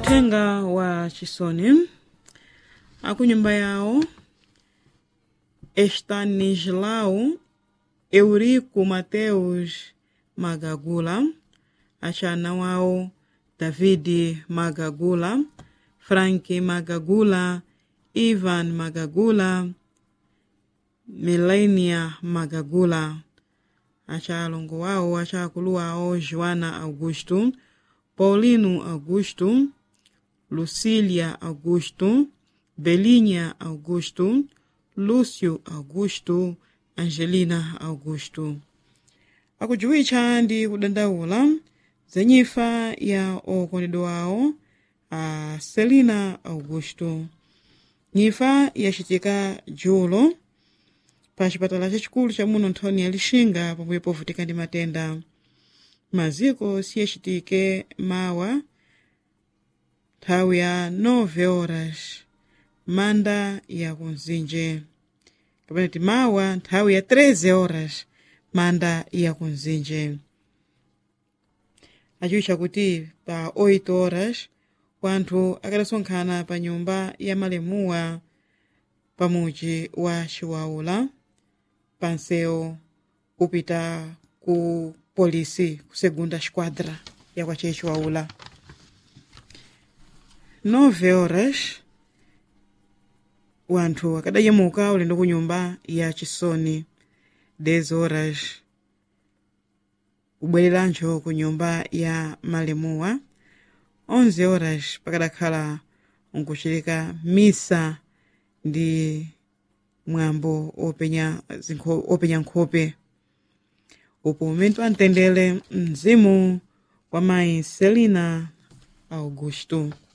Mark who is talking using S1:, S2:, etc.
S1: uthenga wa chisoni akunyumba yawo estanislau eurico mateus magagula achana wawo david magagula frank magagula ivan magagula milenia magagula achalongo wawo achakulu wawo joana augusto paulino augusto lucília augusto belinha augusto lúcio augusto angelina augusto akujuwitcha ndi kudandaula za nyifa ya okondedwa awo a celina augusto nyifa yacitika julo pa chipatala chachikulu cha muno nthoni ya lixinga pomwe povutika ndi matenda maziko siyacitike mawa nthawi ya 9 horas manda ya kunzinje kapena ti mawa nthawi ya 13 horas manda ya kunzinje aciwitcha kuti pa 8 horas wanthu akadasonkhana pa nyumba ya malemuwa pamuji wa chiwaula pansewu upita ku polisi ku segunda esquadra ya kwache chiwaula 9 horas wanthu akadayemuka ulendo ku nyumba ya chisoni 10 horas kubwererancho ku nyumba ya malemuwa 11 horas pakadakhala nkuchitika misa ndi mwambo openya zinkho- openya nkhope upo umene amtendere mzimu kwa mayi selina augusto